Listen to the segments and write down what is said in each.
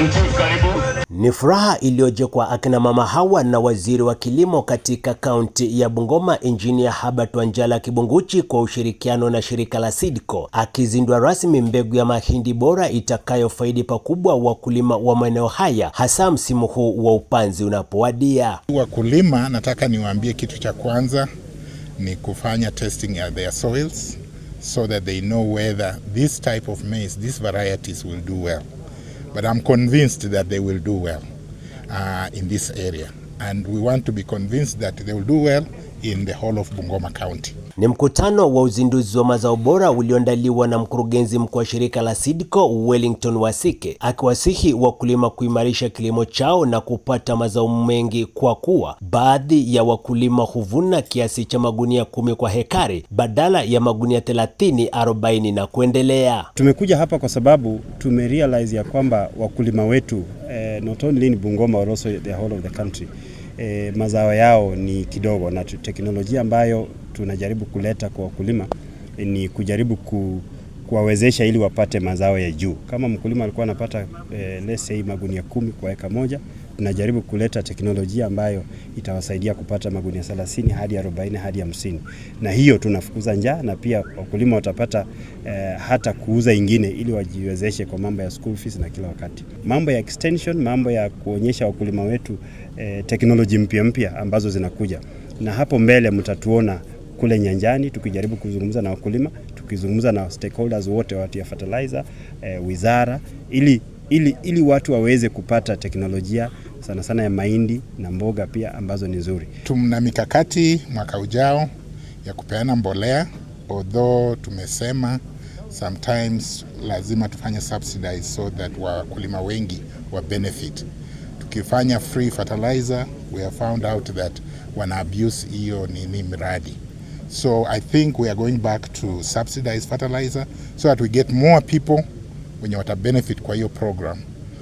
Madam Chief, karibu. Ni furaha iliyoje kwa akina mama hawa na waziri wa kilimo katika kaunti ya Bungoma Injinia Herbert Wanjala Kibunguchi kwa ushirikiano na shirika la SEEDCO akizindua rasmi mbegu ya mahindi bora itakayofaidi pakubwa wakulima wa maeneo haya hasa msimu huu wa upanzi unapowadia. Wakulima, nataka niwaambie kitu cha kwanza ni kufanya testing ya their soils so that they know whether this type of maize, these varieties will do well. But I'm convinced that they will do well uh, in this area. And we want to be convinced that they will do well in the whole of Bungoma County. Ni mkutano wa uzinduzi wa mazao bora ulioandaliwa na mkurugenzi mkuu wa shirika la SEEDCO Wellington Wasike, akiwasihi wakulima kuimarisha kilimo chao na kupata mazao mengi, kwa kuwa baadhi ya wakulima huvuna kiasi cha magunia kumi kwa hekari badala ya magunia 30, 40 na kuendelea. Tumekuja hapa kwa sababu tumerealize ya kwamba wakulima wetu eh, not only in Bungoma but also the whole of the country eh, mazao yao ni kidogo, na teknolojia ambayo tunajaribu kuleta kwa wakulima eh, ni kujaribu ku, kuwawezesha ili wapate mazao ya juu. Kama mkulima alikuwa anapata eh, let's say magunia kumi kwa eka moja, tunajaribu kuleta teknolojia ambayo itawasaidia kupata magunia 30 hadi 40 hadi 50, na hiyo tunafukuza njaa na pia wakulima watapata eh, hata kuuza ingine ili wajiwezeshe kwa mambo ya school fees na kila wakati. Mambo ya extension, mambo ya kuonyesha wakulima wetu eh, teknoloji mpya mpya ambazo zinakuja, na hapo mbele mtatuona kule nyanjani tukijaribu kuzungumza na wakulima, tukizungumza na stakeholders wote watu ya fertilizer eh, wizara ili, ili, ili watu waweze kupata teknolojia sana sana ya mahindi na mboga pia ambazo ni nzuri. Tuna mikakati mwaka ujao ya kupeana mbolea, although tumesema sometimes lazima tufanye subsidize so that wakulima wengi wa benefit. Tukifanya free fertilizer, we have found out that wana abuse hiyo nini miradi. So I think we are going back to subsidize fertilizer so that we get more people wenye wata benefit kwa hiyo program.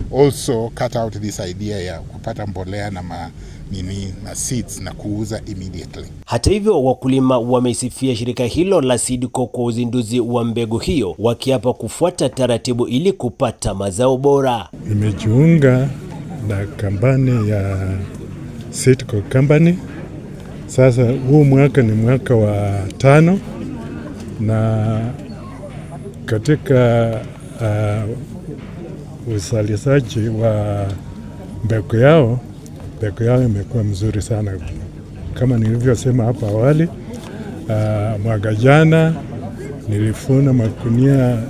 Also cut out this idea ya kupata mbolea na ma, nini na seeds na kuuza immediately. Hata hivyo, wakulima wameisifia shirika hilo la SEEDCO kwa uzinduzi wa mbegu hiyo, wakiapa kufuata taratibu ili kupata mazao bora. Nimejiunga na kampani ya SEEDCO company. Sasa huu mwaka ni mwaka wa tano, na katika uh, uzalishaji wa mbegu yao, mbegu yao imekuwa mzuri sana kama nilivyosema hapo awali. Uh, mwaka jana nilifuna magunia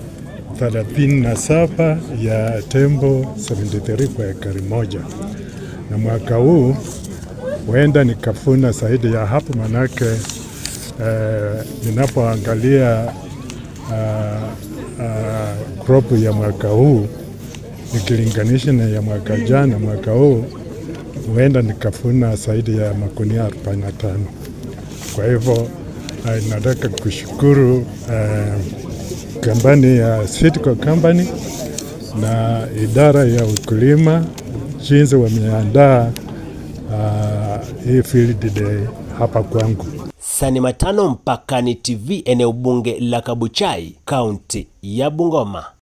37 ya tembo 73 kwa ekari moja, na mwaka huu huenda nikafuna zaidi ya hapo, manake eh, ninapoangalia uh, uh, crop ya mwaka huu nikilinganisha na ya mwaka jana, mwaka huu huenda nikafuna zaidi ya magunia 45. Kwa hivyo uh, nataka kushukuru uh, kampani ya SEEDCO company na idara ya ukulima jinsi wameandaa uh, hii field day hapa kwangu. Sani Matano, Mpakani TV, eneo bunge la Kabuchai, kaunti ya Bungoma.